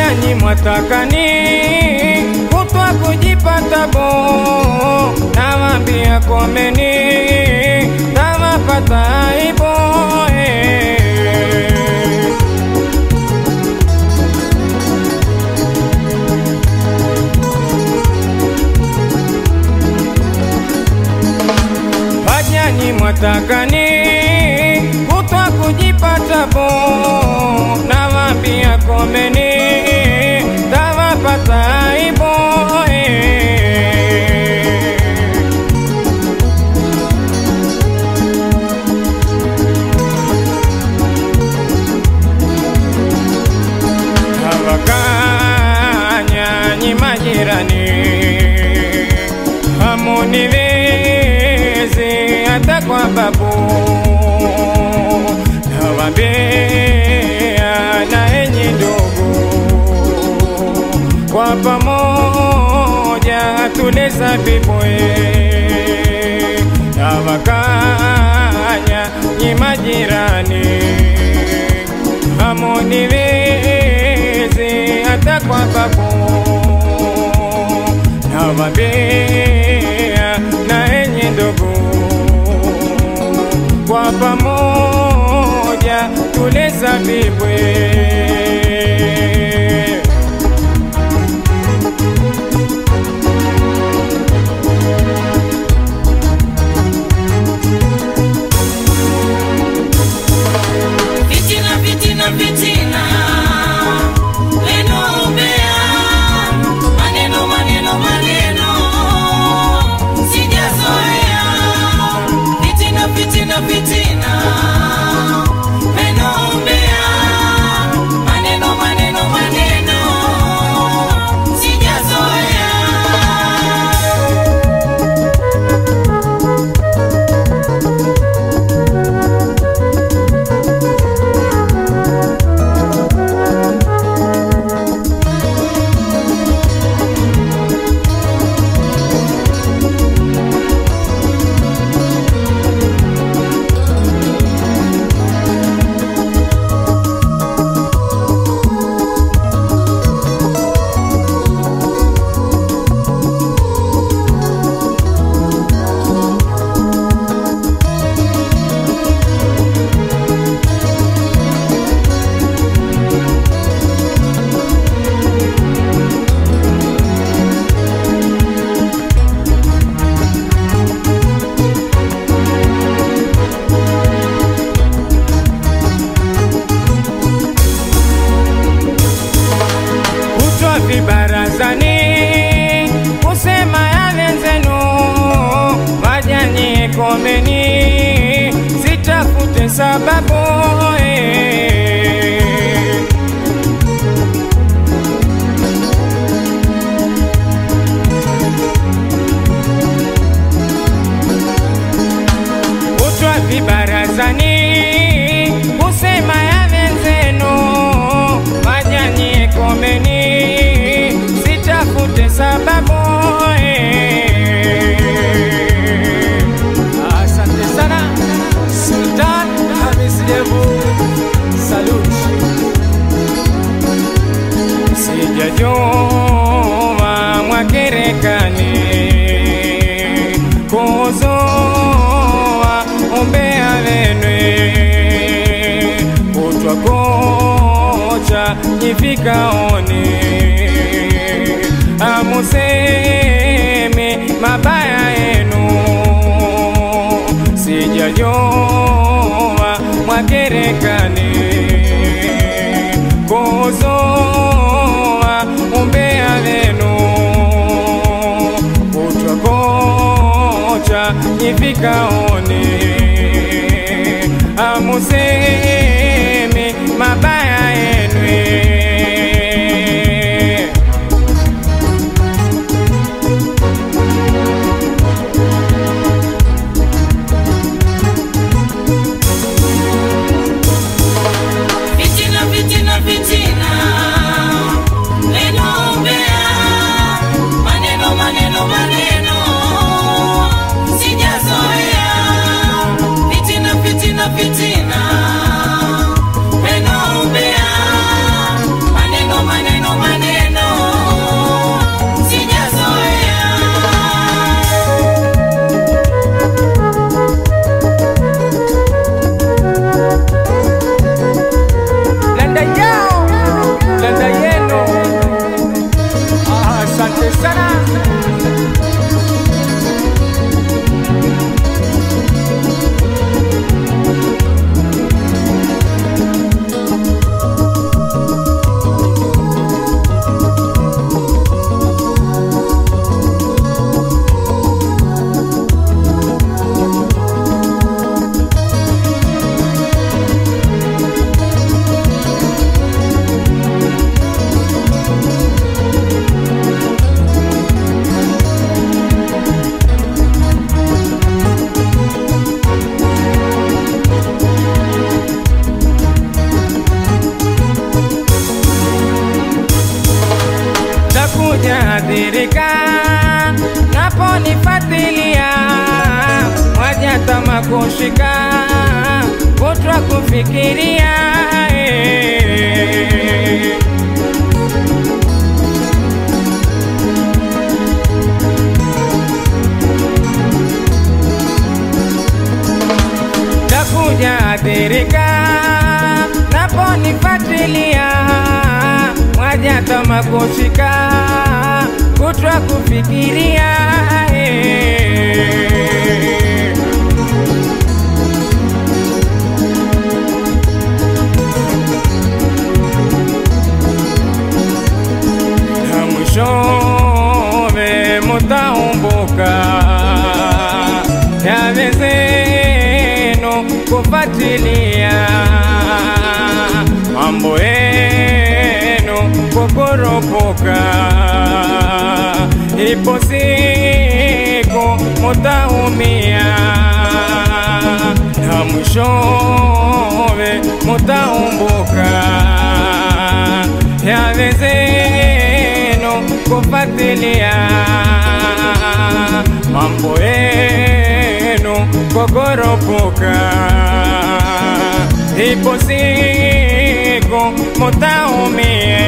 Wajanyi mwatakani kutwa kujipata bo, nawambia komeni, tawapata aibo eh. Wajanyi mwatakani kutwa kujipata bo, nawambia komeni, tawapata aibo eh. Hawakanyanyi majirani, hamuniwezi hata kwa babu, nawambia na enyi ndugu, kwa pamoja tuleza vibwe Hawakanya nyi majirani hamuniwezi hata kwa babu, nawambia na enyi ndugu, kwa pamoja tuleza vibwe Fitina, fitina, fitina. Neno umbea. Maneno, maneno, maneno. Sijazoea. Fitina, fitina, fitina. Neno umbea. Maneno, maneno, maneno. Sijazoea. kutwa vibarazani kusema ya wenzenu, wajanyi komeni, sitafute sababu eh. kutwa vibarazani kusema ya wenzenu, wajanyi komeni, sitafute sababu eh. Asante sana Sultan Hamis Devu, salut. Sijajua mwakerekani kuzoa umbea wenwe kutwa kocha nyifikaoni amusemi mabaya yenu sijajua mwakerekani kuzoa umbea wenu kutwa kocha nyifikaoni amusemi mabaya yenwe Fitina, fitina, fitina. Neno umbea. Maneno, maneno, maneno. Sijazoea. takujaadhirika naponifatilia mwajatama kushika kutwa kufikiria eh. takuja athirika naponifatilia mwaja tama kushika kutwa kufikiria eh. na mwishowe mutaumbuka yave zenu kufatilia mambo yenu kukoropoka ipo siku mutaumia na mwishowe mutaumbuka yave zenu kufatilia mambo yenu kukoropoka ipo siku mutaumia